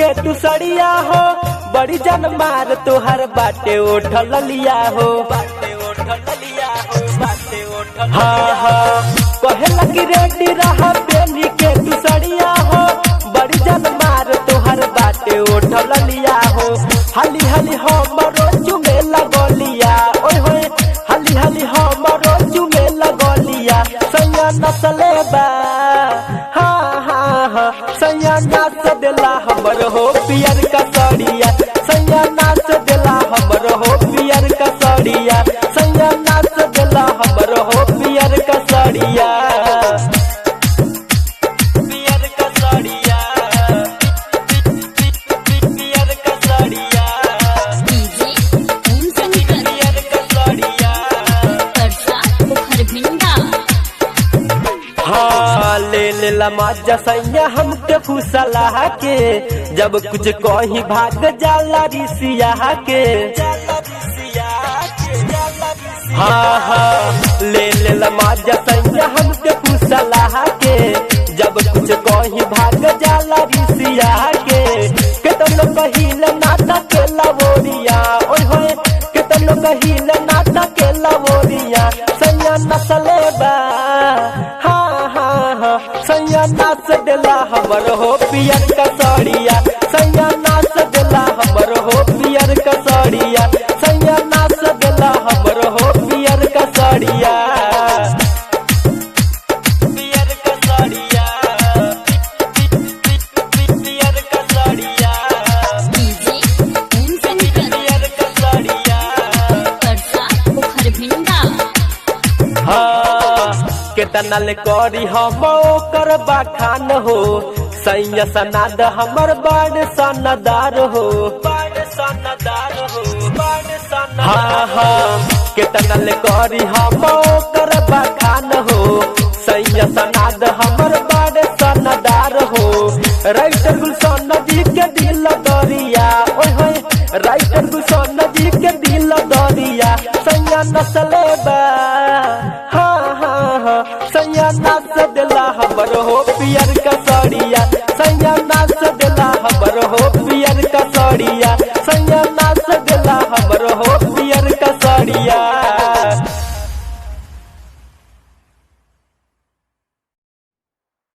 तू सड़िया हो बड़ी जन मार तुहर बाटे उठल लिया हो बाटे उठल लिया हो बाटे उठल हाँ हाँ कहेला कि रेडी रहा बेनी के तू सड़िया हो बड़ी जन मार तुहर बाटे उठल लिया हो हली हली हमरो चुमे लगलिया ओए होए हली हली हमरो चुमे लगलिया सैया नसले बा हाँ हाँ हाँ सैया नाच देला हमर हो पियर का सड़िया सैया नाच देला हमर हो पियर का सड़िया सैया नाच देला हमर हो पियर का सड़िया पियर का सड़िया पियर का सड़िया डीजे ओम शंकर पियर का सड़िया परसा पोखर भिंडा हाँ ले ले ला मजा सैया हमके फुसला के जब कुछ कहीं भाग जाला रिसिया के हाँ हाँ ले ले ला मजा सैया हमके फुसला के जब कुछ कहीं भाग जाला रिसिया के केतनो कहिल नाता के लवोरिया ओए होए केतनो कहिल नाता के लवोरिया सैया नसले बा हाँ हाँ हाँ सैया नाच देला हमर हो पियर का सड़िया सैया नाच देला हमर हो पियर का सड़िया सैया नाच देला हमर हो पियर का सड़िया पियर का सड़िया पियर का सड़िया डीजे ओम शंकर पियर का सड़िया परसा पोखर भिंडा हाँ केतना ले करी हम ओकर बखान हो सैया सनाद हमर बड़ सनदार हो बड़ सनदार हो बड़ सनदार हाँ हाँ केतना ले करी हम ओकर बखान हो सैया सनाद हमर बड़ सनदार हो राइटर गुलशन जी के दिल दरिया ओए होए राइटर गुलशन जी के दिल दरिया सैया नसले बा हाँ हाँ हाँ सैया नाच देला हमर हो पियर का सड़िया सैया नाच देला हमर हो पियर का सड़िया सैया